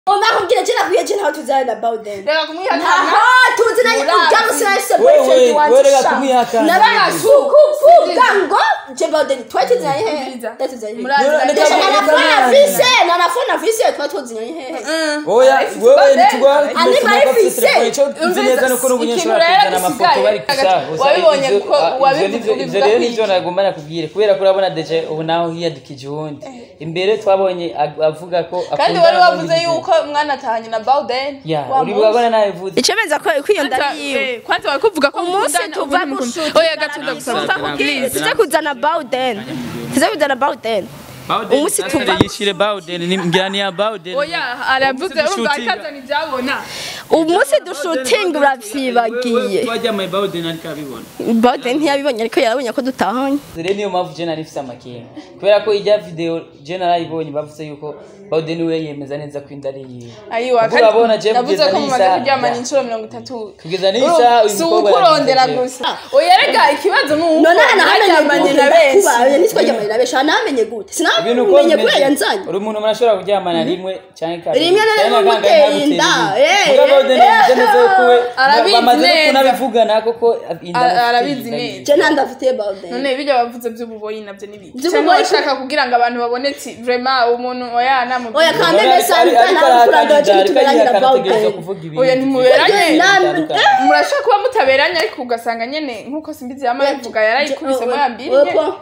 nakubwira je nakubwiye je ntaho tuzana about them reka kumwihakana aha tuziranye Murazi. ujya gusinayise Wewe, boyfriend wanje wewe reka sha. kumwihakana. nabasukuvuga ngo je about them twari tuziranye hehe Umviriza. twari tuziranye hehe Murazi. Reka- Ndesha reka- na reka- nafona reka- vise na nafona vise twari tuziranye hehe oya Arifise wewe bade. nitugwa Ani barifise. icyo nzi neza nuko n'ubunyeshuri Ikintu bakuzana rero amafoto gisigaye, bari kushaka gusa wabibonye ivyo- ko- ah, ivyo wabivuze- nivyo- ivyo ubivuga rero kwiki? nivyo nagomba nakubwire kubera ko urabona deje ubu naho hiyadukije uwundi imbere twabonye ag- avuga ko kandi akundana wari n'uwundi wavuze mugabo. yuko mwana atahanye na bawden ya uri bwabona nabivuze icyo benza ko kwiyonda yiwe kwanza bari kuvuga ko umunsi mukundana, tuva ubundi mukundana. gushutinga oya gatuza gusaba kubwire tuze kuzana bawden tuze kuzana bawden umunsi tuva yishire Bowden ni mgani ya Bowden oya aravuze Umunsi urumva dushutinga. akazana ibyabona umunsi dushutinga uravyibagiye twajyamaye Bowden ariko abibona bawden ntiyabibonye ariko yarabonye ko dutahanye rero niyo mpamvu je nari mfise amakenga kubera ko ijya video je narayibonye bavuze yuko Bowden we yemeza neza ko inda ari yiwe ayiwa Ubwo urabona je navuze kugeza ko mumaze n'isaha- kuryamana inshuro mirongo itatu kugeza n'isaha uyu si mukobwa ukurondera yagize- gusa oya rega ikibazo ni uko none hano mwaryamanye na benshi hamenye ntitwaryamanye na benshi namenye gute ibintu uko sinamenye kubera bimeze yanzanye uri umuntu murashobora kuryamana rimwe cyangwa kabiri Rimwe na rimwe Cyangwa umuteye kangahe inda, ntagutera eh, inda. Mugabo Bowden eh, yemeza neza yuko we Arabizi bamaze no neza. kunabivugana koko inda Ara- amufitiye arabizi inda neza. yiwe. je ntandafitiye bawden none ibyo bavuze by'ububoyi nabyo ni biki By'ububoyi cyangwa ku- bashaka kugira ngo abantu babone ati vrema umuntu oya oya namubwira kandi Ariko- mesanta ariko nawe kurandura arahakana cyo inda, tuberanye ariko na ategerezwa bawden kuvuga ibintu oya ntimuberanye bitandukanye. murashaka kuba mutaberanye ariko ugasanga nyene nk'uko simbizi yama yabivuga yarayikubisemo yambiri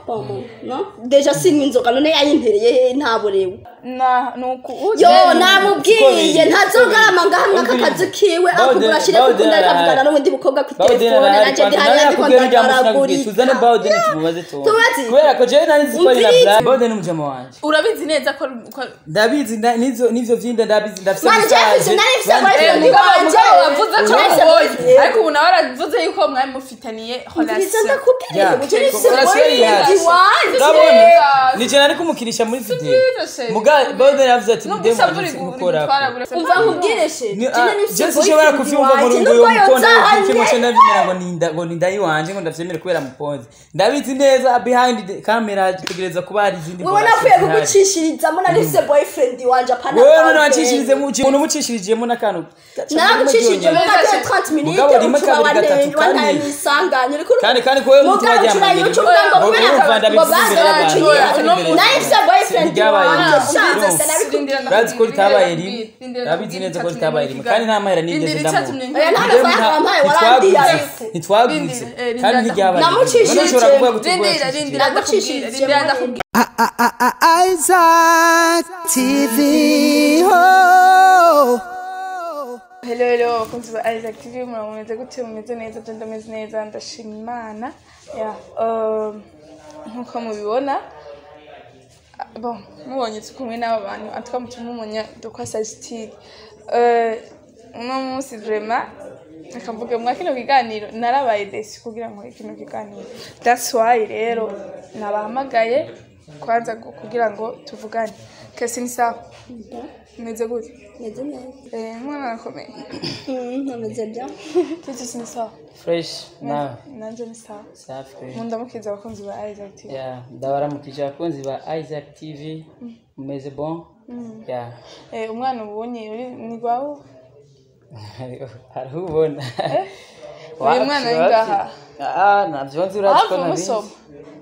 deja sinywa inzoga none yayintereye ntaborewe na nuku yo namubwiye ntazogarama ngahamwe akakazi kiwe akugura ashire kukunda ariko avugana n'ubundi mukobwa ku Bowden telefone arahari nanje kwanza, ndi hariya nawe ndiko yakubwiye n'ibya musi nakubwiye, tuzane ndagaragurika Bowden tumubaze tuone. Tubaze. kubera ko jewe nari nzi ko ari na Umvirize. Bra- Bowden ni umujama wanje urabizi neza ko ko- ndabizi nda- n'ivyo n'ivyo vyinda ndabizi ndafise Mwana, message. Jefferson, nari mfise Bandi- boyfriend. Eh, Ndi mugabo wanje. mugabo wavuze ko Uretse muboyi boyfriend. ariko ubu nawe aravuze yuko mwari mufitaniye Umviriza relation ndakubwira Ya. uje nifise Urasiye boyfriend yihari. wanje urabona Yes. nije nari kumukirisha muri video byiza se. muga Bowden yavuze ati Nubwo ndemu usabura agiye uri gukora gutwara buri umva nkubwire she Ni- jene ah, nifise je sinshobora boyfriend kuvyumva ngo wanje ngo uyu nuko mukondo yonzanye w'ikimo ndabimera ngo ninda ngo ninda yiwanje ngo ndavyemere kubera muponzi ndabizi neza behind the camera tegereza kuba hari izindi wewe relation napfuye zihari. kugucishirizamo nari mfise boyfriend wanje apana wewe none boyfriend. wacishirize mu umuntu umucishirijemo n'akantu naragucishije mu Neza mateka se. 30 minutes Mugabo rimwe ucuba kabiri gatatu wandenga wantaye kane. nisanganye uriko kandi kandi ko wewe mutu Mugabo wajyamanye ucuba yucuba ngo Ngo kubera urumva ngo ndabivuze imbere y'abantu bazacuye ndabivuze nari mfise boyfriend Ntiryabaye wanje rimwe. shanze Urumva. sinabikubwira urazi ko ritabaye rimwe urabizi neza ko ritabaye rimwe kandi nta mahera nigeze ndamuha Oya, nta mafaranga wampaye, warandiye ariko. ntitwagutse Rindira, eh, kandi rindira ntiryabaye Namucishije. None ushobora kuvuga ngo rindira tugura rindira Nagucishije ndakubwira rindira muri- ndakubwira Isaac TV. Oh. hello hello abakunzi ba isaac tv muramumeze gute mumeze neza byo ndameze neza ndashima imana ya um, nk'uko mubibona ah, bon mubonye turi kumwe n'aba bantu atwa mutuma umunya dukwa sajitire uno munsi vrema akavuga mwa kino kiganiro narabaye desi kugira ngo kino kiganiro that's why rero nabahamagaye kwanza gu- kugira ngo tuvugane kesi ni sawa meze gute meze neza Eh, mwana arakomeye Mm, nameze bien Titi ni sawa fresh nawe nanje ni sawa safi kweli. mundamukiza abakunzi ba Isaac TV ya ndabaramukije abakunzi ba isaac tv mumeze bon ya eh umwana ubonye uri ni gwawe hariho ubona uyu mwana ari ngaha ah navyo nzi urazi ko hafi nabizi umusoma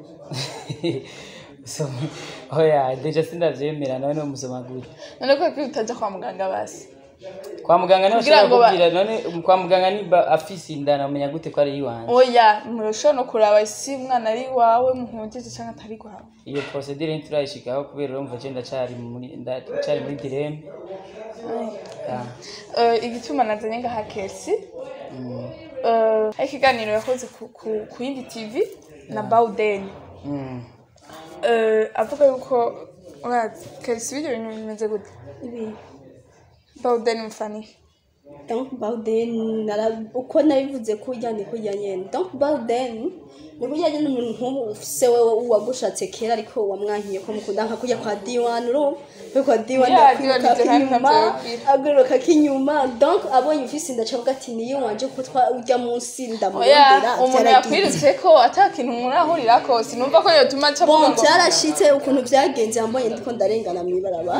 Usoma. oya deja sindavyemera nawe ni umusoma gute none ko kuri utaja kwa muganga basi kwa muganga niho Kugira ushobora ngo ba- kubwira none kwa muganga niba afise inda namenya gute ko ari iwanje oya murashobora no kuraba isi umwana ari wawe muhungize cyangwa atari gwawe iyo procedure ntiturayishikaho kubera urumva je ndacari muri ndacari muri direme Ya. Eh, igituma nazanye ngaha kesi eh, hari ikiganiro yakoze ku- ku- ku yindi tv na bawudeni Mm. Eh, avuga yuko urazi kesi ibyo bintu bimeze gute ibi bawudeni mufaniye donc bawden nara uko nabivuze kurya ni kurya nyene donc bawden ni kurya nyene umuntu nk'ubu ufise wewe uwagushatse kera ariko wamwankiye ko mukunda nka kurya kwa diwan urumva we kwa diwan Yeah, Diwan yakwiruka ivyo nari k'inyuma ntavyabwira. aguruka k'inyuma donc abonye ufise inda acavuga ati niyo wanje kuko twa urya munsi oya ndamurondera umuntu vyaragiye. yakwirutse ko ata kintu murahurirako sinumva ko yotuma aca avuga bon ngo byarashitse ukuntu vyagenze yambonye ndiko ndarengana mw'ibaraba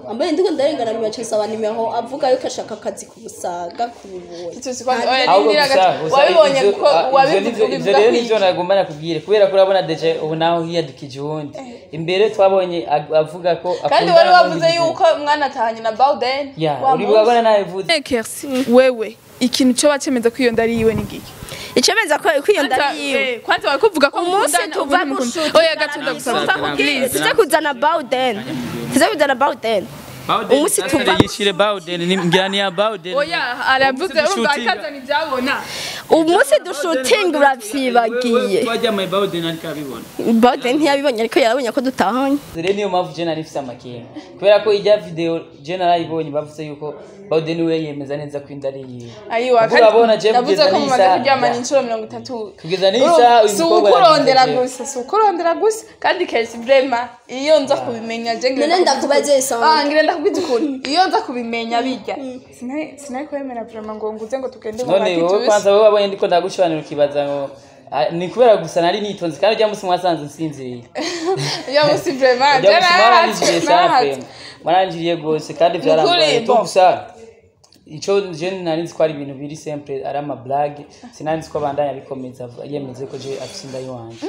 ambaye ndiko ndarengana bibaca nsaba nimero avuga yuko ashaka akazi ku musaga ku buboyi Icyo si kwa- oya, ahubwo rindira gusa gato. gusa wabibonye ivyo- ko ah, ivyo wabivuze nivyo- ivyo ubivuga rero kwiki? nivyo nagomba nakubwire kubera ko urabona deje ubu naho hiyadukije uwundi imbere twabonye ag- avuga ko kandi akundana wari wavuze n'uwundi yuko mwana atahanye na bawden ya wa uri munsi. wabona nabivuze Kersi wewe ikintu cyo bacemeza ko iyo ndari yiwe ni giki icemeza ko ko iyo Kwanza, ndari yiwe eh, kwanza wari kuvuga ko umunsi mukundana, tuva ubu ntimukunda. gushuti oya gatunda gusaba please tuze kuzana bawden tuze kuzana bawden umunsi tuva yishire Bowden ni ngira ni ya Bowden oya aravuze Umunsi urumva dushutinga. akazana ibyabona umunsi dushutinga uravyibagiye twajyamaye Bowden ariko abibona bawden ntiyabibonye ariko yarabonye ko dutahanye rero niyo mpamvu je nari mfise amakenga kubera ko ijya video je narayibonye bavuze yuko Bowden we yemeza neza ko inda ari yiwe ayiwa Kuko urabona je navuze kugeza ko mumaze n'isaha- kuryamana ya. inshuro mirongo itatu Kugeza n'isaha uyu si mukobwa ukurondera yagize gusa si ukurondera gusa kandi kenshi vrema iyo nza kubimenya je ngira none ndakubiza ndakubaze ukuri. isanga Ah, ngira ndakubwiza ukuri iyo nza kubimenya bijya sinari sinari kwemera vrema ngo nguze ngo tugende mu none wowe matitusi kwanza wowe wabonye ndiko ndagushibanira ukibaza ngo ah, ni kubera gusa nari nitonze kandi ujya musi mwasanze nsinziriye iyo musi vrema je ujya musi mwaranjiriye narahatswe sana narahatswe fema mwaranjiriye gose kandi Nukuri, byarangoye tu bon. gusa ico je nari nzi ko ari ibintu biri simple ari ama blague sinari nzi ko abandanya bikomeza yemeze ko je afise inda yiwanje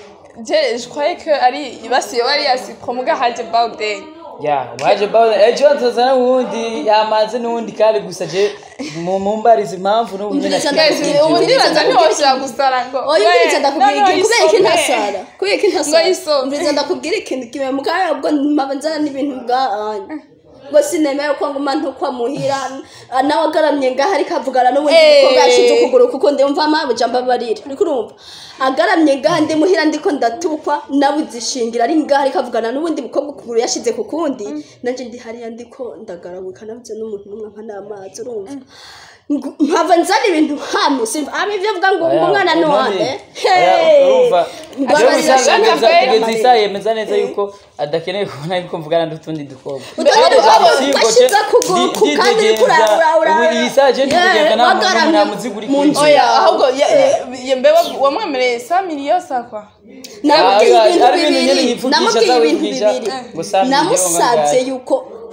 je je croyais que ari basiye wari yasipro muga haje bawden ya waje Bowden ejo tuzana uwundi yamaze n'uwundi kandi gusa je mu mumbariza impamvu n'ubu nyine Umviriza Guys, ndakubwira ubu ikintu, ndibaza ndakubwira ntiwoshyira ikintu. gusara ngo oya umviriza ndakubwira No, no, ikintu kubera iki isome. ntasara kubera iki ntasara Ngo isome. umviriza ndakubwira ikintu kimwe mugaya ubwo mpaba nzana n'ibintu bwahanye ngo sinemeye ko nguma ntukwa muhira ah, nawe agaramye ngaho ariko avugana n'ubundi Eh. mukobwa yashize ukuguru kuko ndumva amabuja mbabarira uriko urumva agaramye ngaho ndi muhira ndiko ndatukwa nabuze ishingira ari ngaho ariko avugana n'ubundi mukobwa ukuguru yashize ku kundi nanje ndi hariya ndiko ndagarabuka nabuze n'umuntu n'umwe nka n'amazi urumva Ngo- mpava nzana ibintu hano simva aba ivyo avuga ngo ngo umwana ni wande urumva Mbabarira, je gusa shaka kugeza kwera. kugeza isaha yemeza neza yuko adakeneye kubona yuko mvugana n'utundi dukobwa utundi dukobwa Singo, twashize je- kuguru ndi- ku kandi ndidegenza. uriko ura- ura- Ubu iyi saha je ndi Yeah, kugenda nta muntu wagaramye nta muzigo uri mu kuri nzu je. oya yawe. ahubwo ya- ya- mbe wa- wamwemereye sa miliyo sakwa namubwiye Ah, ibintu ari ibintu nyene bibiri yivugisha, namubwiye ibintu azabivugisha, bibiri ngo saa mbiri namusabye ngahe. yuko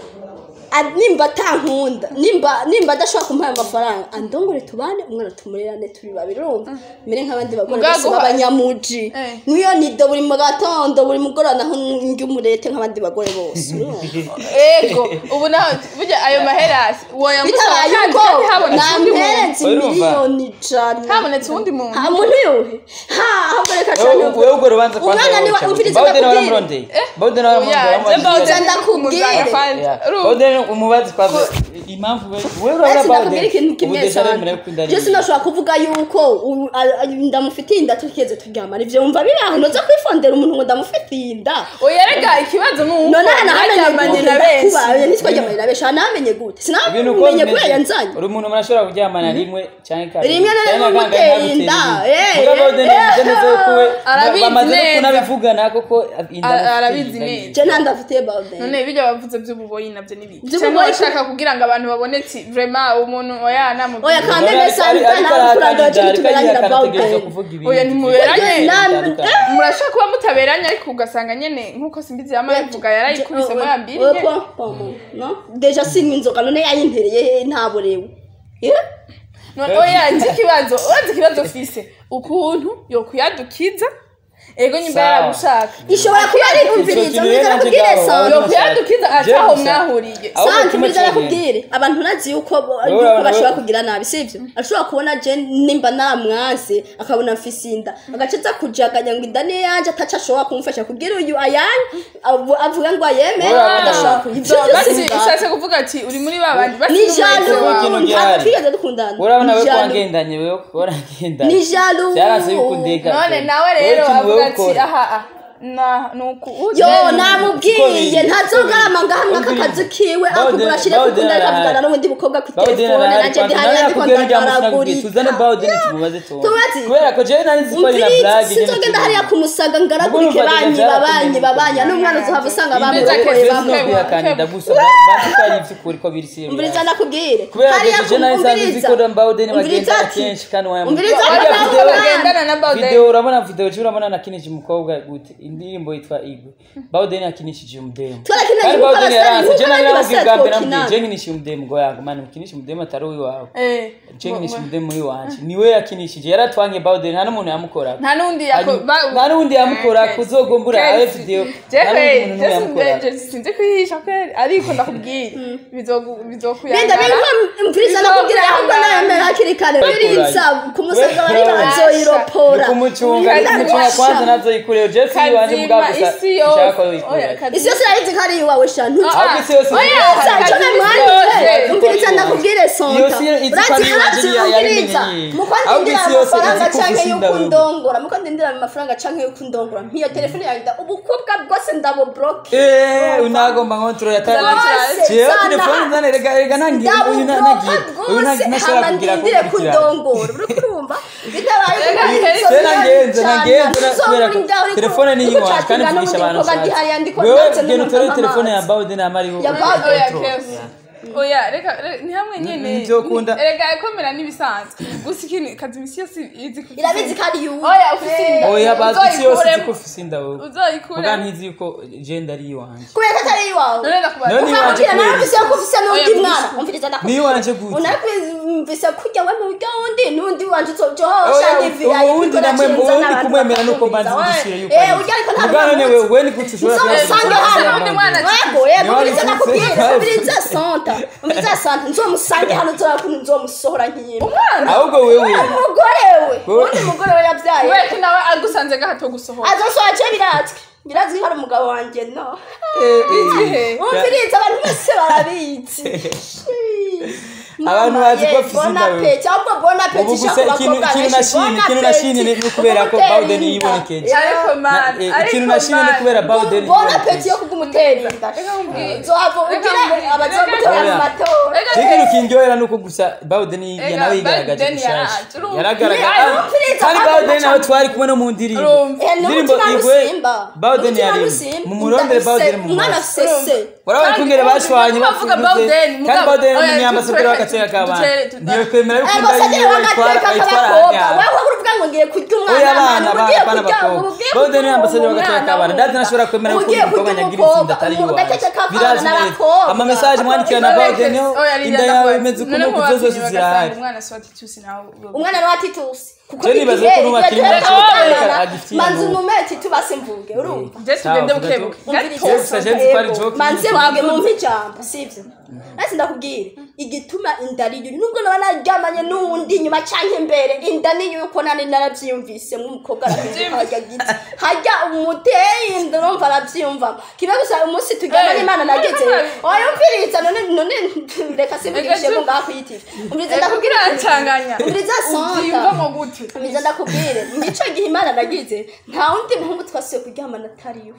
a- nimba atankunda nimba nimba adashobora kumuha ayo mafaranga andongore tubane umwana tumurerane turi babiri urumva mbere nk'abandi bagore Mugaga bose uha- b'abanyamuji Eh. nk'iyo nido buri mu gatondo buri mugoroba naho ndya umurete nk'abandi bagore bose urumva ego ubu nawe burya ayo maherasi woyamusaba bitabaye kandi uko kandi habonetse uwundi muntu namperetse Urumva? miliyoni ijana habonetse uwundi muntu ha muntu yuhe ha ahubwo reka Wewe- cyane wewe ubwo rubanza kwanza umwana ni wa woca umviriza Bowden ndakubwira waramurondeye Bowden waramurondeye oya je waramubajije. bawden ndakubwire. Bowden umubazi kwanza impamvu we- wewe urabona ese nakubwira Bowden ikintu ubu kimwe deja sana aremera yuko inda ari je iyiwe. sinashobora kuvuga yuko u- a- a- ndamufitiye inda tukigeze turyamana ivyo wumva biri aho noza kwifondera umuntu ngo ndamufitiye inda oya rega ikibazo ni uko none hano mwaryamanye hamenye na benshi kubaye nitwaryamanye na benshi hano hamenye gute ibintu uko sinamenye kubera bimeze yanzanye uri umuntu murashobora kuryamana rimwe cyangwa kabiri Rimwe na rimwe Cyangwa umuteye kangahe inda, ntagutera eh, inda. Mugabo Bowden eh, yavuze neza yuko we Arabizi bamaze no neza. kunabivugana koko inda Ara- amufitiye arabizi inda neza. yiwe. je nta ndafitiye bawden none bijya bavuze by'ububoyi nabyo ni biki By'ububoyi cyangwa ko- bashaka kugira ngo abantu babone ati vrema umuntu oya oya namubwira kandi None mbese ariko- ariko nta kurandura arahakana cyo inda, ariko tuberanye na yihakana ategerezwa bawden kuvuga ibintu Oya, ntimuberanye. bitandukanye. Na- murashobora kuba mutaberanye ariko ugasanga nyene nk'uko simbizi yama bivuga yarayikubisemo yambiriye deja sinywa inzoga none yayintereye ntaborewe none oya nzi ikibazo uranze ikibazo ufise ukuntu yokuyadukiza ego nyimba Sawa. yaragushaka ishobora kuba ari Ico umviriza kintu umviriza rero nakubwire nanje ngaho, sante yokuyadukiza ati James, aho mwahuriye ahubwo sante kimwe umviriza cyonyine. nakubwire abantu ntazi yuko bo- Wowe yuko urabona- bashobora wowe- kugira nabi sivyo ashobora kubona je nimba naramwanse akabona mfise inda agaca aza kujaganya ngo inda ni yanje ataca ashobora kumufasha kubwira uyu ayanye avu- avuga ngo ayemere Wowe urabona- adashobora kuyivyo So, byose basi bibaho. ushatse kuvuga ati uri muri ba bandi basi ni n'umwese jalo wawe. ikintu ntabwo gihari. twigeze dukundana urabona Ni we jalo. wangendanye wewe warangendanye Ni jalo. byaranze yuko ndeka none nawe rero avuga ati aha aha na nuku yo namubwiye ntazogarama ngo hamwe akakazi kiwe akugura ashire kukunda ariko avugana n'ubundi mukobwa ku telefone nanjye ndi hariya ndiko ndagaragurika tuzane bawden tumubaze tumve Tubaze. kubera ko jewe nari nzi ko ari na umviriza blague sinzogenda hariya kumusaga ngaragurike Ubwo banyi urumva babanyi babanyi n'umwana uzohava usanga bamurokoye bamwe bamukandida gusa bazi ko ari ivy'ukuri ko biri serious umviriza ndakubwire kubera hariya ko je nari nsanzwe nzi ko bawden umviriza bagenda ati kenshi kandi umviriza wayamubwira ati bagendana na Bawden. video urabona video je urabona nakinije umukobwa gute indirimbo yitwa igwe bawden yakinishije umudemu Twarakina kandi yuko bawden abasore- yaranse yuko je abandi naramubwiye basore bwa mbere twokinana. namubwiye je nkinisha umudemu ngo yangu mani mukinisha umudemu atari uwiwawe Eh, je bo- nkinisha bo- umudemu w'iwanje niwe yakinishije yaratwangiye bawden nta n'umuntu yamukorako nta n'undi yako Hanyuma- ba- nta n'undi yamukora Eh, kuzogombura Chelsea. abe video Jewe, nta n'undi muntu Chelsea, yamukora je- sinzi kwihisha kweli ariko ndakubwira bizogu- Binda bizokuyangara binga mviriza nakubwira ahubwo nayo hakiri kare biriza ku musozi bari bazoyiropora ni kumucunga ni kumucunga kwanza nazoyikureho je si iwanje mugabo kazima gusa isi nshaka yose ko Oya, yoyikurira kazima- isi yose irayizi ko ari iwawe shantu ahubwo isi yose Oya, izi- Icyo Kazima namwanditse yose. umviriza ndakubwire sonta Iyo si izi ko ari iwawe urazi yari umviriza yabimenye. muko Ahubwo ndindira isi yose amafaranga izi ko canke ufise yuko inda wewe. ndongora muko ndindira amafaranga canke yuko ndongora mpiyo telefone yawe nda ubukobwa bwose ndabubloke Eh, unagomba nkontorora Bose, jewe sana. telefone nzane rega rega nangiye uyu na- ndabubloka nagiye uyu na- bwose ntashobora hama kugira ndindire kukurikirana kundongora uri kurumva bitabaye Rega, kubwiriza je nagenze cyane. nagenze na- kubera ko Uzoburinda uri telefone ni uri iyiwanje kandi gucatinga mvugisha abantu n'ubundi mukobwa ndihari yandiko wewe ndetse genda n'umugabo utorere telefone ya amazi. bawden amariho Ya Bawden. oya kesi oya reka re- ni hamwe nyene Nivyo ukunda. rega ikomera n'ibisanzwe gusa ikintu kazi imisi yose izi ku- irabizi ko ari yuwe oya ufise inda oya bazi isi yose izi Uzoyikuremo. ko ufise inda wewe muga uzoyikuremo ntizi yuko jenda ari iwanje kubera ko atari iwawe none ndakubaza None iwanje ukambwira nawe kubera mvise ko ufise n'undi Oya, mwana mvise. umviriza ni ndakubwira iwanje gute unabimvise kurya we mu buryo wundi n'undi wanje Oya, uzojohosha n'ivi yawe uwundi namwe uwundi kumwemera nuko mbanza ugishire yuko eh urya ariko nta muga none wewe we ni gute ushobora nzomusange Uzomusanga hano undi mwana wego yego Niwari umviriza ufise- ndakubwira umviriza santa umviriza santa nzomusange hano nzora kuntu nzomusohora nk'iyimba ahubwo wewe umugore we Wowe- undi mugore we yabyaye kubera ko nawe agusanze gahato gusohoka azosohora je birazwi birazwi ko ari umugabo wanjye no Igihe. umviriza abantu bose barabizi Abantu bazi ko afise inda wewe. bonapeti ahubwo bonapeti ubu gusa ikintu ikintu nashimye ikintu nashimye ni ukubera ko bawden yibonekeje ariko man Na- eh, ariko ikintu nashimye ni man. ukubera bawden bonapeti yo kugumutera inda Reka nkubwire. zohava Reka ugire nkubwire. abazogutera mu Reka- matora Reka ikintu kindyohera nuko gusa bawden Ega, nawe yigaragaje Bawden gushasha yaraje, urumva. yaragaragaye Yari Ah, umupfiriza kandi kandi bawden nawe gaca- twari kumwe no mu ndirimbo Urumva. Eh, indirimbo n'umutima igwe nusimba. bawden Umutima yari nusimba. mumurondere bawden mu umwana maso afise se urabona Kandi kungere ubu bashwanye bavuga bafunze Bawden, kandi mugabo- bawden ni oya, umunyambasaderi dutere- w'agateka k'abana dutere- tu- ntiyokwemera yuko inda ambasaderi yiwe ayitwara w'agateka ayitwara k'abakobwa ahandi wewe uruvuga ngo ngiye kurya umwana oya abana mwana, abana ugiye abana kurya- bakobwa ugiye bawden ni kurya ambasaderi w'agateka umwana k'abana wumva. dati ntashobora kwemera yuko Ugiye umukobwa kurya nyagira itsinda umukobwa, atari mu iwawe gateka k'abana birazwi neza n'abakobwa. amamesaje mwandikira na bawden yo Oya, Lydia, inda yawe ndakubaza. imeze ukuntu None kuzo mubatinyi zose bagasanga zirahari umwana si wa Titusi nawe umwana ni wa titusi kuko Je nibaza igihe ko n'ubu akiri igihe muto, turyamana, ariko agifitiye manzi amaboko. umume titubase mvuge urumva je tugende bukebuke Umviriza Jewe gusa je nzi ko ari Yego, joke manze nyine. mvuge mumpe ijambo sivyo nasi ndakubwira igituma inda ari yuri nubwo naba naryamanye n'uwundi inyuma canke imbere inda ni yuko nani naravyiyumvise nk'umukobwa arahinduka harya giti harya umuteye inda urumva aravyiyumva kibe gusa umunsi turyamanye Eh, imana nageze eh, oya umviriza none none reka simvugishe ngo ngaho kuyitira umviriza ndakubwira ncanganya umviriza sonta ubyiyumvamo gute Mbiza ndakubwire nico gihe imana nagize nta wundi muhungu twasuye kuryamana atari iwe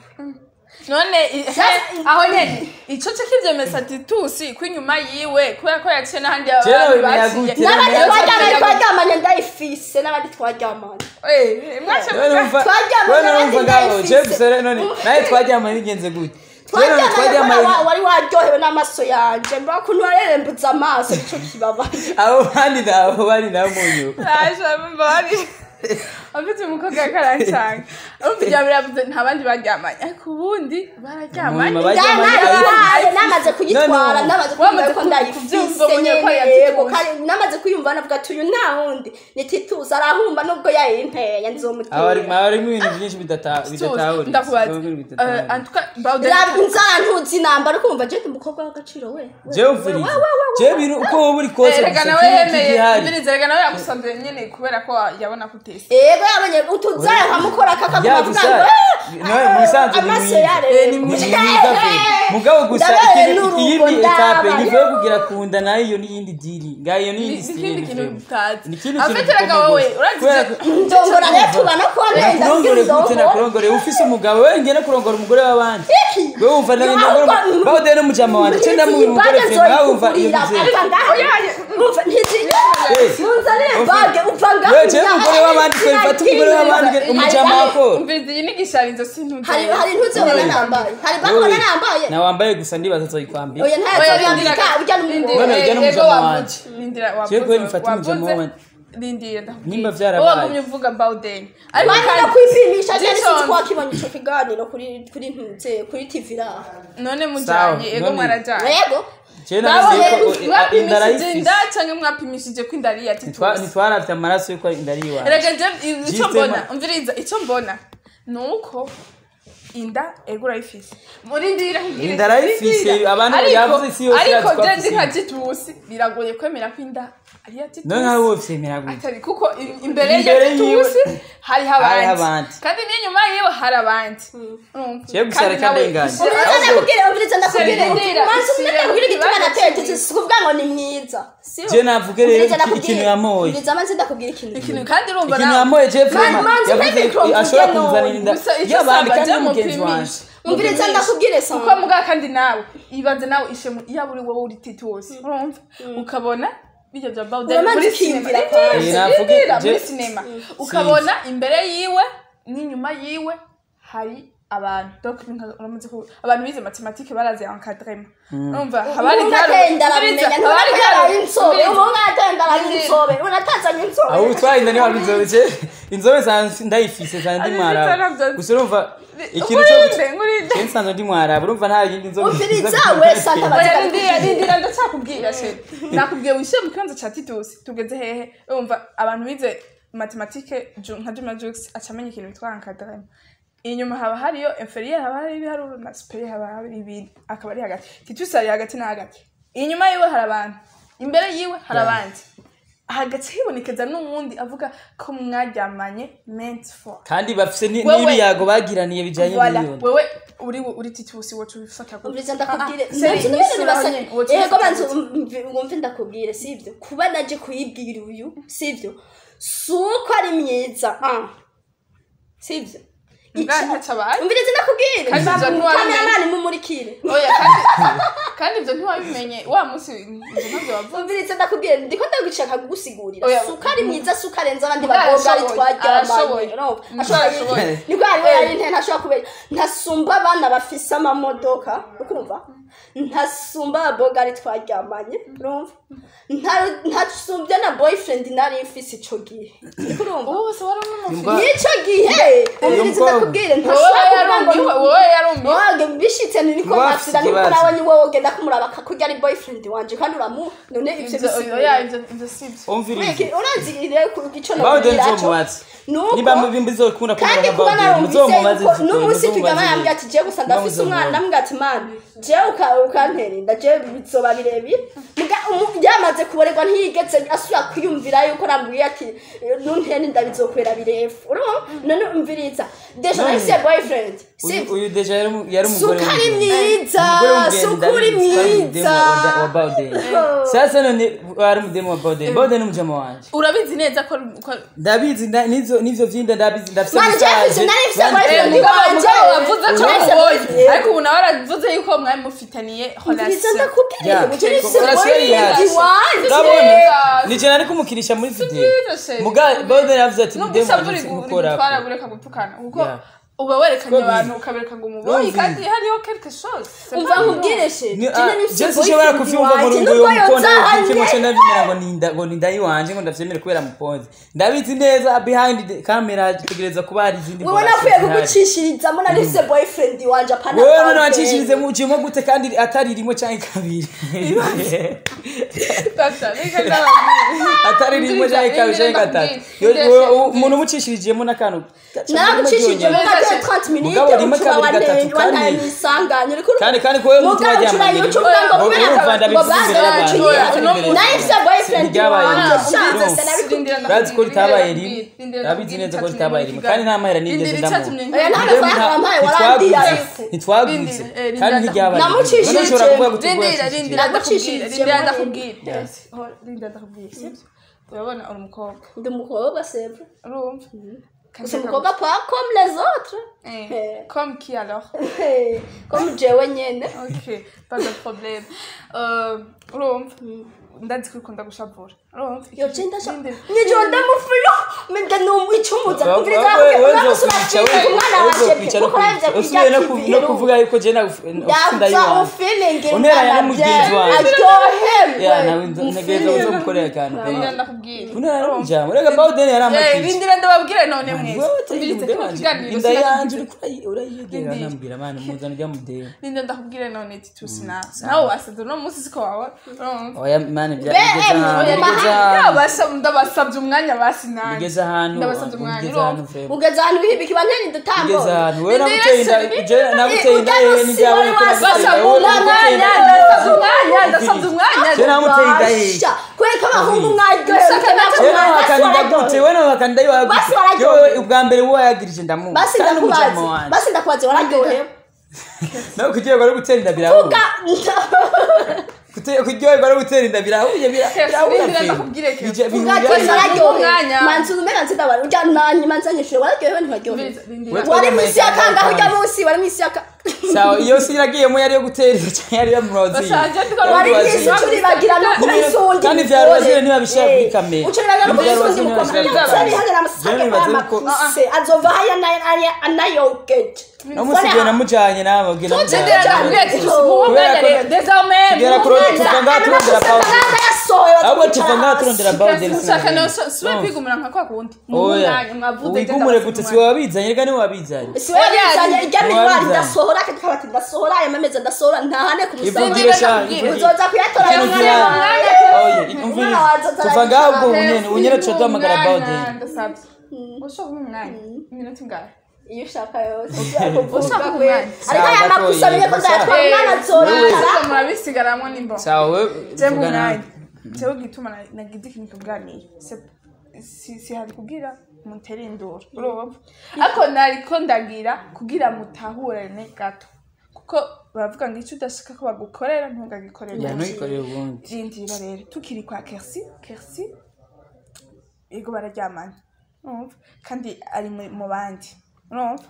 none i- he, aho nyene ico cyo kivyemeza titusi ko inyuma yiwe kubera ko yaciye n'ahandi Jewe abantu bimenya baciye gute? n'abandi Jewe twaryamanye twaryamanye ndayifise n'abandi twaryamanye Eh, mwace Wewe numva Twaryamanye wewe numva n'abandi ngabo ndayifise. je gusa rero none nawe twaryamanye bigenze gute Je none twaryamanye twaryamanye kubera wa- wari waryohewe n'amaso yanje mbona ukuntu warerembutse amaso nico kibabaye abo bandi nabo bari nabo mu nyuma Aje mbari afite umukobwa yakarancanga urumva ibya biravuze nta bandi baryamanye ariko ubundi bararyamanye Mu nyuma baryamanye, Ndanabaye, namaze kuyitwara None- namaze Wamaze kuyumva ko ku- kubyumva ndayifise ubonye ko nyene yatituye. yego kandi namaze kuyumva navuga ati uyu nta wundi ni titusi arahumba nubwo yayinteye aho nzomutera harimo harimo ibintu byinshi bidata- bidatahura ndakubaza Ibintu bidatahura. Eh, en tout cas Bawden inzara ntuzi nambara ukumva je ndi umukobwa w'agaciro we we. jewe ufuriza jewe ibintu uko wowe uri kose erega gusa nawe ikintu yemeye kigihari mbiriza erega nawe yagusanze nyene kubera ko yabona ko utese yego yabonye utuzara nkamukora kakaguma Ya avuga gusa ngo nawe mu bisanzwe ni amaso mwiza yarere Eh, ni ni mwiza. mwiza pe mugabo gusa Ndabaye ikintu n'urugo, iyindi etape ndabaye. ngivuye kugira kunda nayo iyo n'iyindi diri ngayo iyo n'iyindi n'ikindi style kintu vrema. utazi ni ikindi kintu afite erega wowe urazi kubera ko ndongora rero tubana ko nenda kurongore gute ndongora nakurongore ufise umugabo we ngene kurongora umugore w'abandi we wumva nawe Yo, ndongora ahubwo- bawude n'umujama wanje ce ndamuha umugore vrema nawe wumva iyo muzeye bage upfa ngaho we ce umugore w'abandi twe bifata umugore w'abandi umujama wakora umviriza iyi ni gisharizo sintuzi hari hari ntuzobona nambaye hari bakora nambaye na wambaye gusa ndibaza azoyikwambira oya ntazo yambika ujya None n'umugore ujya n'umujama wanje. nindira je kwe bifata umujama wanje rindira Nimba ndakubwira vyarabaye. wowe wagumye uvuga bawden ariko Mwana kandi kwipimisha cyane sinzi Jason, ko wakibonye ico kiganiro kuri kuri ntuze kuri TV raha none Sawa, mujanye ego none- mwarajanye yego jewe Nawe narazi ko inda mwapimishije arayifise inda canke mwapimishije ko inda ari iya Ntitwa- titusi ntitwaravye amaraso yuko inda ari iwawe erega je icyo System- mbona umviriza icyo mbona ni uko inda ego urayifise muri ndira nkubwire, Inda arayifise, rindira. abantu Ariko- yavuze isi yose ariko irazi ko je afise ndi nka inda. titusi biragoye kwemera ko inda ari iya titusi none nkawe wose yemera gute atari kuko i- imbere Imbere ya yiwe- titusi hariho Hariho abandi abandi. kandi n'inyuma yiwe hari abandi Urumva? Jewe gusa Kandi reka nawe- ndenganye. umviriza Ahubwo- ndakubwire umviriza ndakubwire Sendera, manzi umwe isire ndakubwire igituma ikibazo nateye kimwe. titi sikuvuga ngo ni mwiza Sio? Je navuge rero Umviriza iki- ndakubwire. ikintu yamoye. umviriza manzi ndakubwire ikintu ikintu kandi urumva ikintu nawe yamoye je vrema manzi yavuze maybe ko from ashobora Kugeno. kunzanira inda Gusa icyo y'abandi usaba kandi je n'umugenzi mupimishe. wanje umviriza ndakubwire kuko sana mugabo kandi nawe ibaze nawe ishemu yaba uri wowe uri titusi urumva ukabona bijya bya bawudeni Uramanza muri sinema ukiyumvira Rindira, kwanza. Eh, navuge, rindira, je- muri sinema ukabona imbere yiwe n'inyuma yiwe hari abantu donc ni nka- uramaze ku abantu bize matematike barazi encadrement urumva haba hari umuntu garo- atenda umviriza, arabimenya haba hari ntabwo garo- ari insobe umviriza. umuntu atenda ari insobe unatazanye insobe aho utwaye inda niho hari inzobe je inzobe zanjye ndayifise zanjye ndi Ari mwarabu navyo- gusa urumva ikintu cyo ngurinde ngurinde je nsanzwe ndi mwarabu urumva nta yindi nzobe umviriza wese atabaza oya rindira rindira ndacyakubwira sheri nakubwiye wishyire mu kibanza cya titusi tugeze hehe urumva abantu bize matematike Ju- nka juma jux aca amenya ikintu bitwa encadrement inyuma haba hariyo inferieur haba hari ibiharuro na superieur haba hari ibindi akaba ari hagati titusi ari hagati na hagati inyuma yiwe hari abantu imbere yiwe hari abandi hagati hibonekeza n'uwundi avuga ko mwaryamanye meant for kandi bafise ni- Wewe- n'ibiyago bagiraniye bijanye Voilà. n'iyo nda wewe uri uri titusi wocu bifata gute? umviriza ndakubwire Ah, ah, seri, manzi nisura n'ibintu nyene, bibasa wocu yego bifata manzi gute? wumve ndakubwire sibyo kuba naje kuyibwira uyu sibyo si uko ari myiza ah. sibyo Mbwa ntacyo abaye umviriza ndakubwire Kandi ibyo ntiwabimenye. kameramani mumurikire oya kandi kandi ibyo ntiwabimenye wa munsi ibyo ntabyo wavuze umviriza ndakubwire ndiko ndagushaka kugusigurira Oya. si uko ari mwiza si uko arenze abandi Mbwa bakobwa ari arashoboye, twaryamanye arashoboye. no Mbwa ashoboye arashoboye. nibwo hariho yari nte ntashobora kubera ntasumba abana bafise amamodoka ukumva ntasumba abakobwa ari twaryamanye urumva Nta- ntasumbye na boyfriend nari mfise ico gihe uriko urumva wowe se wari umwe mu Imbwa- n'icyo gihe umviriza mukobwa. ndakubwire wowe ntashobora kuvuga ngo yarumbiwe wowe yarumbiwe wage bishitse niko Ngo masira afise niko ikibazo. nawe ni wowe ugenda kumuraba akakurya ari boyfriend wanje kandi uramu none ivyo ibyo bisigura oya ibyo ibyo si byo umvirize Weke, urazi rero ku gico bawude nabwira cyo nzomubaze nuko niba mubizokunda kandi kumubona kuba bawude narumvise muzomubaze yuko n'umunsi tujyama yambwira ati jewe gusa ndafise umwana ndamubwira ati mana jewe uka- ukantera inda jewe bizoba birebire Muga- umu- yamaze kuborerwa ntiyigeze asubira kwiyumvira yuko nambwiye ati nuntera inda bizokwera birefu urumva none umviriza deja None. nahise boyfriend uyu sibyo uyu deja yari umu- yari umugore Suka ari w'umugenzi. mwiza, Umugore w'umugenzi, suka uri ndabizi, twari mu mwiza. demo wa- wa Bawude. sasa none wari umudemu wa bawude bawude ni umujama wanje urabizi neza ko ko ndabizi nda- n'ivyo n'ivyo vyinda ndabizi ndafise Mwana, message. Jefferson, nari mfise Bandi- boyfriend mugabo wanje. mugabo wavuze ko Nahise mubonye boyfriend. ariko ubu nawe waravuze yuko mwari mufitaniye umviriza relation ndakubwira Yeah. ngo nahise Relation yari boyfriend yacu. wanje urabona Yeah. nije nari kumukirisha muri video byiza sheri. muga bawude yavuze ati nubwo mudemu usabwa wanje uri simukora gutwara ureka gutukana kuko Yeah. uba werekanye Ko bizi. abantu ukabereka ngo umubonye Bizi. kandi hariho quelque chose C'est umva pas nkubwire she Ni- jene ah, nifise je sinshobora boyfriend kuvyumva ngo wanje ngo nubwo uyo mukonda yozahanye ukimo cyo ndavyemera ngo ninda ngo ninda yiwanje ngo ndavyemere kubera muponzi ndabizi neza behind the camera tegereza kuba hari izindi wewe mbonashyo nakwiye zihari. kugucishirizamo nahise boyfriend wanje apana wewe none boyfriend. wacishirize mu cimo gute kandi atari rimwe canke kabiri Tata, reka ndababwira. atari rimwe canke kabiri canke gatatu Yo- Ndetse- wewe- u- umuntu umucishirijemo n'akantu naragucishije mu Ndetse- mateka 30 minutes Mugabo rimwe ucuba kabiri gatatu wandaye wandaye kandi- mwisanganye uriko kandi kandi ko wewe umutima Mugabo wajyamanye ucuranye ucuvuga ngo Wowe kubera urumva ngo ndabivuze imbere y'abantu bazacu Oya, ndabivuze uno imbere munsi- y'abantu. nahise boyfriend Ryabaye wanje rimwe. shanze Rindira sinabikubwira Urazi ko ritabaye Rindira rimwe ndakubwira, urabizi neza ko rindira ritabaye rimwe kandi nta mahera nigeze Rindira ndamuha icyatumye Oya, nta Rero mafaranga nta- wampaye, ntitwagutse. warandiye. ntitwagutse Rindira, eh, kandi rindira ntiryabaye Namucishije. none ushobora kuvuga ngo rindira tugura rindira Nagucishije ndakubwira rindira muri- ndakubwira Yes. Oh, rindira ndakubwira sibyo urabona uri umukobwa ndi umukobwa sevre urumva gusa umukobwa pas comme les autres Eh, Eh. comme qui alors comme jewe nyene ok pas de problème Euh, urumva ndazi ko ukunda gushavura urumva yo genda sha Rindira. nijoro ndamufiro mende numwicumuza Wa- kumviriza wa- we- we uramusura nzokwica, we- ku mwana we wanje nzokwica no kuko yaje kwica. usubiye no ku- no kuvuga yuko je yapfa ndayiwanje ufilingi Unteranya n'umugenzi wanje. Ya, nawe aryoherwe ntegereza uzomukorera akantu rindira ndakubwira unera n'ijambo rega bawudeni yari Eh, amakije rindira ndababwire none mwese Wewe umvirize utari kino wanje, kiganiro inda yanje sinakubwira. uriko urayegera Rindira. nambwira mani muzana ujya mudeyo ninde ndakubwire none titusi nawe nawe wasaze uno munsi siko wawe urumva oya mani bya Be, bigeze mu ahantu bigeze mahanga. ahantu Ndabasab- ndabasabye umwanya basi nanjye bigeze ahantu ndabasabye umwanya bigeze urumva ahantu febo ugeze ahantu wihibika ibantera indutambo bigeze ahantu wewe Rindira naguteye inda se, je naguteye inda yewe n'ibyawe ko naguteye Basabye inda wowe umwanya naguteye inda ndasabye umwanya ndasabye umwanya je namuteye inda yewe Basha, kubera ko abahungu mwaryohewe Gusa natwe je mwa- basi nawakanda gute wararyohewe. wewe nawakanda Basi wagute wararyohewe. yewe ubwa mbere wowe yagirije ndamuzi basi kandi umujama ndakubaze wanje basi ndakubaze wararyohewe nawe kugiye kwari gutera inda birahuye vuga Kute- kuryoherwa no gutera inda birahuye bira- birahuye Rindira febo. ndakubwire ke. Bije- bintu vuga ati bijyanye- wararyohewe umwanya. manzi umena nzidabara urya nanyi manzi anyishuye wararyohewe ntiwaryohewe Rindira, rindira. Wewe wari twagomba mwisi ya itangazo kangahe urya kandi. munsi wari mwisi ya ka sawa iyo si iragiyemo yari yo gutera inda cyangwa yari yo murozi Bashaje ndiko wari Wari mwisi wazira. ucuribagira no kubisundi Kandi vya Rwazire ntibabishira kuri kamera. ucuribagira no Vya Rwazire kubisundi ntibabishira kuri mukomeye kamera. cyari hagera Jewe amasake nibaza kwa yuko- makuse azova haya anayogeje namusigaye namujanye nawe ubwe Rindira namujanye ndakubwire ati muwo Kubera mwanya ko- rero désormais Tugera muwo kuri- mwanya. tuva ngaha turondera pawuze ahubwo tuva ngaha turondera bawudeni Ushaka no siwe kwigumira nka kwa kundi muwo oya mwanya mwavuze wigumure gute si wabizanye rega niwe wabizanye siwabizanye irya minwari Wabizanye. ndasohora akandi kabati ndasohora aya mameza ndasohora ntahane ku musaraba ivugire sha ndakubwira. ivugire uzoza kuyatora Ikintu umwanya kira- w'umwanya Oya, umviriza. tuva ngaho ubwo bunyene ubunyene tuca duhamagara bawudeni ndasabye ushaka umwanya iminota ingahe iyo ushaka yose ushaka umwanya ariko aya Sawa, makusa amenye ko gatoya. nzayatwara umwana Ariko azorara murabisigaramo nimbo sawa we je mu tuvugana mwanya jewe gituma na- nagize ikintu kuganira Se- si si hari kugira mutere induru urumva ariko nariko ndagira kugira mutahurane gato kuko baravuga ngo icyo udashaka ko bagukorera ntugagikorere ya ntugikorere ubundi rindira rero tukiri kwa kersi kersi yego bararyamanye urumva kandi ari mu mu bandi urumva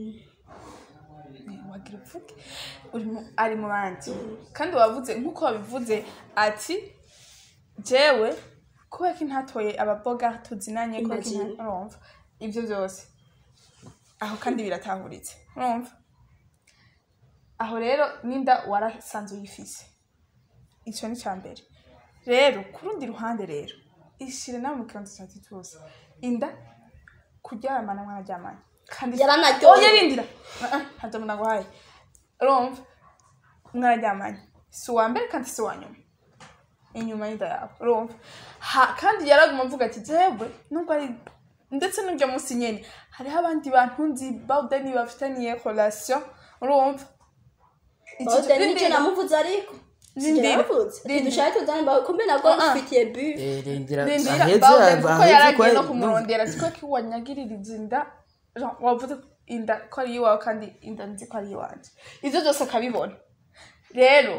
wagira upfuke uri mu- ari mu bandi kandi wavuze nk'uko wabivuze ati jewe kubera ko ntatoye ababoga tuzinanye kubera ko Imagine. nta- urumva ibyo byose aho kandi biratahuritse urumva aho rero n'inda warasanze uyifise icyo ni icya mbere rero ku rundi ruhande rero ishire nawe mu kibanza cya titusi inda kuryamana mwararyamanye kandi Yaranaryoye. oya rindira ntabwo naguhaye urumva mwararyamanye si uwa mbere kandi si uwa nyuma inyuma y'inda yawe urumva Ha- kandi yaraguma avuga ati jewe nubwo ari ndetse n'ibyo munsi nyene hariho abandi bantu nzi bawudeni bafitaniye relation urumva Iki- bawudeni nicyo rindira. namuvuze ariko Rindira. sinavuze Rindira. ntidushake tuzane bawe kumbe nabwo Ah, ah. ufitiye bu Eh, rindira Rindira, aheze Bawden kuko aheze yaragiye no kwa- kumurondera siko ko wanyagiririza inda Jean, wavuze ko inda ko ari iwawe kandi inda nzi ko ari iwanje ivyo byose akabibona rero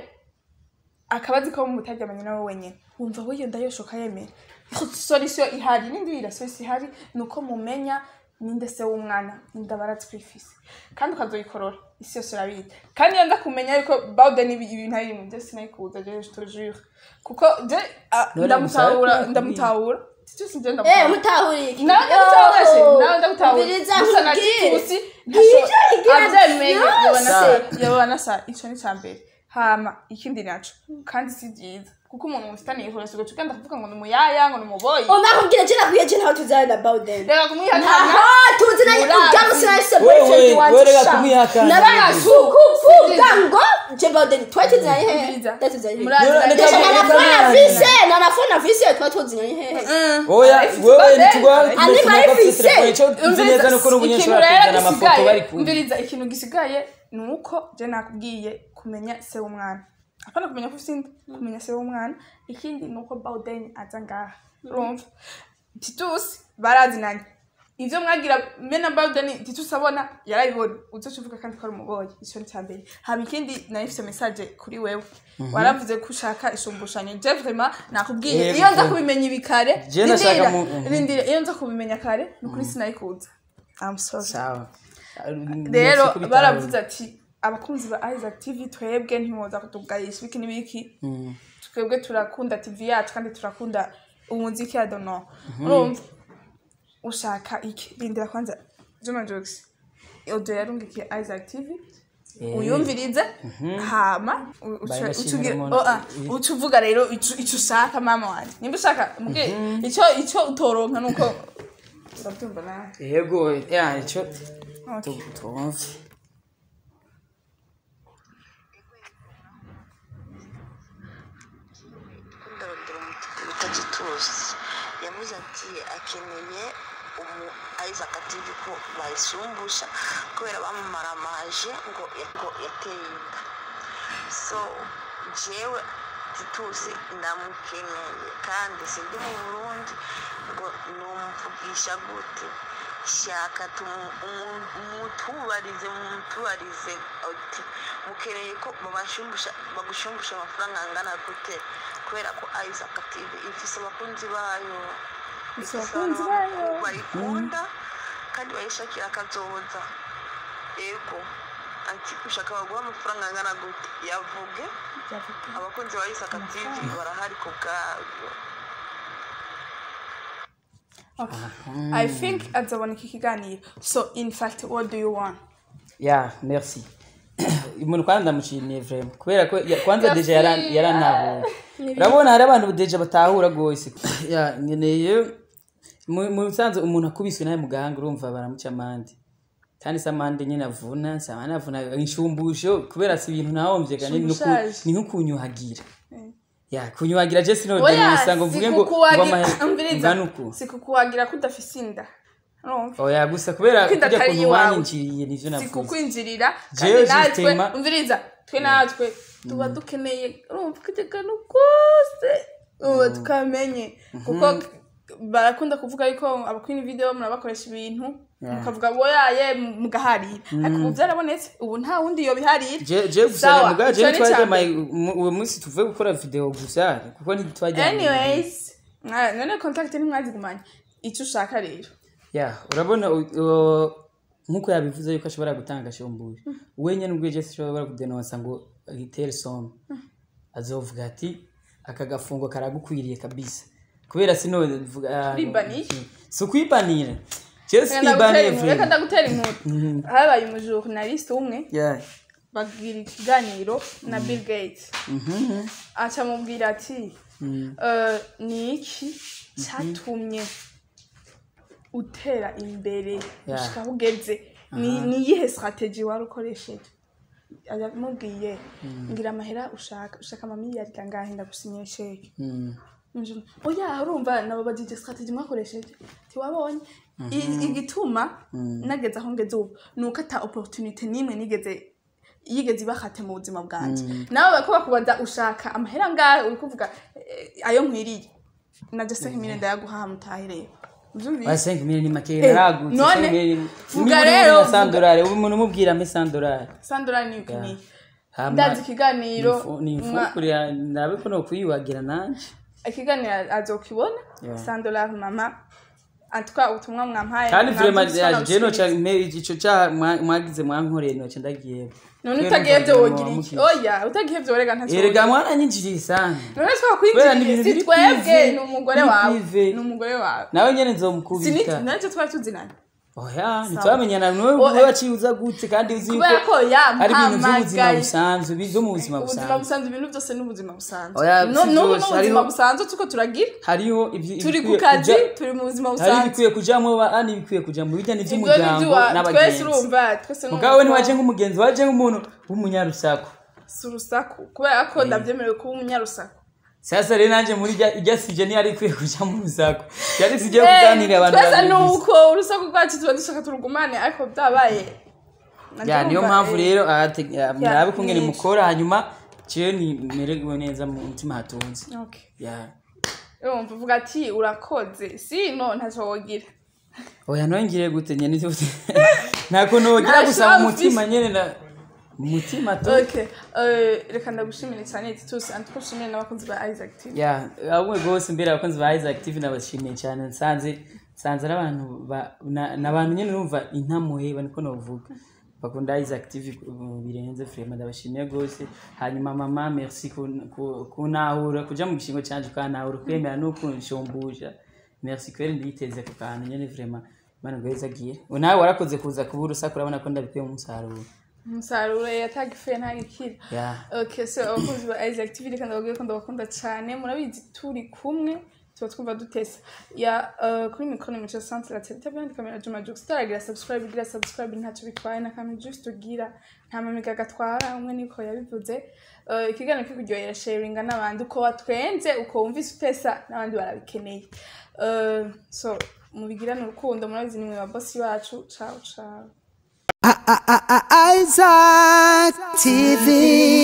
akaba azi ko mutaryamanye nawe wenyine wumva we iyo nda yoshoka yemera solution ihari n'indi yira solution ihari ni uko mumenya ninde se w'umwana inda baratwifise kandi ukazoyikorora isi yose urabizi kandi iyo nza kumenya yuko bawden ibi ibintu ari mu byo sinayikuza je je te jure kuko je ah, None ndamutahura musaba ndamutahura Titus nje eh ndamutahura mutahuriye iki nawe ndamutahura se nawe ndamutahura Umviriza gusa na nkubwire. Titus Bwije igira abyemeye byose. yabona se yabona sa ico ni cambere hama ikindi naco kandi si byiza kuko umuntu mufitaniye ihura sigo tugenda kuvuga ngo ni umuyaya ngo ni umuboyi umakubwira je nakwiye je ntaho tuzane na bawudeni reka kumwihakana aha tuziranye Murazi. ubwabo sinahise Wewe, boyfriend wanje wewe reka sha. kumwihakana. nabasukuvuga ngo je bawudeni twari tuziranye hehe Umviriza. twari tuziranye hehe Murazi. Reka- Ndashaka reka- na reka fona mwihakana. vise na na fona vise twari tuziranye hehe oya Arifise wewe Bawden. nitugwa Ani barifise. telefone cyo uzi neza nuko uri umunyeshuri ikintu rero bakuzana amafoto bari gisigaye kumwe umviriza ikintu gisigaye ni uko je nakubwiye kumenya se w'umwana apana kumenya ko ufite inda kumenya se w'umwana ikindi ni uko bawudeni aza ngaha urumva titusi barazinanye ivyo mwagira mena bawudeni titusi abona yarabibona uzoca uvuga kandi ko ari umuboyi ico ni cambere haba ikindi nari mfise message kuri wewe waravuze ko ushaka ishumbushanyo je vraiment nakubwiye Yego. iyo nza kubimenya ibi kare Je nashaka rindira, mu- mhm. rindira iyo nza kubimenya kare ni ukuri sinayikuza I'm sorry sawa rero baravuze ati abakunzi ba Isaac TV twebwe ntimuza kutubwayisha ibiki n'ibiki twebwe turakunda tv yacu kandi turakunda umuziki ya dono urumva ushaka iki rindira kwanza juma jokes audio yarungikiye isaac tv Eh. uyumvirize hama u- uca- Bari bashimira uca ugira- umuntu- oh, ah, uca uvuga rero ico ico ushaka mama wanje nimba ushaka mbwe ico ico utoronka nuko urabyumva nawe yego ya icyo Okay. tu- tumve ndarondera umuti tuzi yavuze ati akeneye umu isaac tv ko bayisumbusha kubera bamumaramaje ngo ngo yateye inda so jewe titusi ndamukeneye kandi sindi mu burundi ngo numvugisha gute shaka tumu- umu- mutubarize mutubarize ati mukeneye ko babashumbusha bagushumbusha amafaranga angana gute kubera ko isaac tv ifise abakunzi bayo Ifise ifise abakunzi abantu bayo. bayikunda kandi bayishakira akazoza yego ati ushaka baguha amafaranga angana gute yavuge abakunzi ba isaac tv barahari ku bwabyo Okay. I think azabona iki kiganiro. So in fact, what do you want? ya merci umuntu kwanza ndamushimiye vraiment kubera ko ya- kwanza deja yara- Merci. yaranahuye urabona hari abantu deja batahura rwose ya nkeneye mu mu bisanzwe umuntu akubiswe nawe mu gahanga urumva baramuca amande kandi se amande nyine avuna si amande avuna inshumbusho kubera si ibintu nahomvye kandi ni uku- Shumbushaje. ni nko kunyuhagira ya kunyuhagira je sinode Oya, gusa ngo mvuge ngo ngo sikukuwagira, amahe- umviriza. ngana uku Sikukuwagira ko udafise inda. Urumva? oya gusa kubera Kuko inda kujya atari kuntu iwawe. wanyinjiriye nivyo navuze Sikukwinjirira Jewe kandi natwe justement- umviriza twe natwe tuba dukeneye urumva kajyagano kose uba tukamenye kuko barakunda kuvuga yuko abakwini video murabakoresha ibintu mukavuga boyaye mugaharira ariko ubu byarabonetse ubu nta wundi yobiharira je je gusa Sawa, muga je ico ni twaje icya mai uwo munsi tuvuye gukora video gusa kuko ntitwajya anyways mwa- none contact ntimwazigumanye icyo ushaka rero ya urabona u- u- nkuko yabivuze yuko ashobora gutanga shumbuye wenye nubwo je ashobora kudenonsa ngo itere somme azovuga ati aka gafungo karagukwiriye kabisa kubera sino vuga Uribaniye? si ukwibanira je Reka ndagutera sibaniye inkuru, reka vraiment ndagutera inkuru habaye umujournaliste umwe ya bagira ikiganiro na bill gates aca amubwira ati "Eh, ni iki cyatumye utera imbere Yeah. gushika aho ugeze ni ni iyihe strategy wari ukoresheje aramubwiye ngira amahera ushaka ushaka amamiliyari kangahe ndagusinyira sheke Mm. Njye, oya urumva nabo bagije strategy mwakoresheje tiwabonye I- igituma nageze aho ngeze ubu ni uko ata opportunity n'imwe nigeze yigeze ibahate mu buzima bwanjye nawe bariko bakubaza ushaka amahera ngahe uri kuvuga eh, ayo nkwiriye naje se nk'imine ndayaguhaha mutahe rero Uvyumvise? wa 5 miliyoni make Eh, naragutse none, 5 miliyoni vuga rero, vuga. sandorare ubu umuntu umubwira me sandorare sandora ni ukeneye Hama- ndazi ikiganiro ni mwa- imfukurira ndabe ko nokwiyuhagira nanje ikiganiro azokibona Yeah. sandora mama antwa ubutumwa mwampaye kandi vraiment mwavyumvise je noca namusubiza. ico cyaha mwa- mwagize mwankoreye noca ndagiye none Kubera utagiye numva byo ngo wogira iki wamukije. oya utagiye byo rega ntacyo erega wogira. mwaranyinjiriye sana none Kubera ni twakwinjiriye ibintu si biri twebwe privé, ni umugore biri wawe privé. ni umugore wawe nawe nyene siniki nzomukubita nacyo twari tuzinanye oya ntitwamenyana niwe Oh, niwe waciye uza gute kandi uzi yuko kubera ko ari ibintu by'ubuzima yampamagaye busanzwe byo mu buzima ubuzima busanzwe busanzwe ibintu byose ni ubuzima busanzwe Oya, No- si n'ubu byose, ni ubuzima hariho- busanzwe tuko turagira hariho ibyi- turi ku ibikwiye kazi kuja- turi mu buzima hari busanzwe ibikwiye kujamwo kandi ibikwiye kujamwo bijya ibyo ni n'iby'umuryango iby'iwa twese n'abagenzi urumva twese ni mugawe ntiwaje umukobwa. nk'umugenzi waje nk'umuntu w'umunyarusaku si urusaku kubera ko ndabyemerewe kuba umunyarusaku sasa rero nanjye muri irya irya sije ntiyari ikwiye kuja mu rusaku yari sije yo kuganirira abantu twese babiri ni gusa. uko urusaku rwacu tuba dushaka turugumane ariko byabaye ya niyo mpamvu rero ahate- ya, murabe kumwe ni- mukora hanyuma jewe nimerewe neza mu mutima hatunze Okay. ya urumva uvuga ati urakoze si no ntacyo wogira oya nongire gute nyene ivyo nta kuntu wogira Nta gusa mu shamba mutima ufise. nyene na mu mutima tu okay eh, reka ndagushimire cyane titus antuko ushimire n'abakunzi ba isaac tv ya ahubwo rwose mbere abakunzi ba Isaac TV nabashimiye cyane nsanze nsanze ari abantu ba- na- ni abantu nyine urumva intamuhe niko novuga bakunda Isaac TV uh, birenze vraiment ndabashimiye gose hanyuma mama merci kun- ku- kunahura kuja mu gishingo canje ukanahura kwemera no kunshumbusha merci kweri nditeze ku kantu nyene vraiment Imana ngo agiye nawe warakoze kuza kuba urusaku urabona ko ndabikuye mu musaruro umusaruro yatagifuye ntagikira yeah. okay so abakunzi ba Isaac TV reka ndababwire ko ndabakunda cyane murabizi turi kumwe tuba twumva dutesa ya uh, kuri mikoro mico centre la tete byandi kamera juma jux taragira subscribe gira subscribe ntacyo bitwaye na kamera just ugira nta mamiga gatwara umwe niko yabivuze uh, ikiganiro kikuryohera sharinga n'abandi uko watwenze uko wumvise utesa n'abandi barabikeneye uh, so mubigirane urukundo murabizi nimwe ba bosi bacu ciao ciao Isaac TV.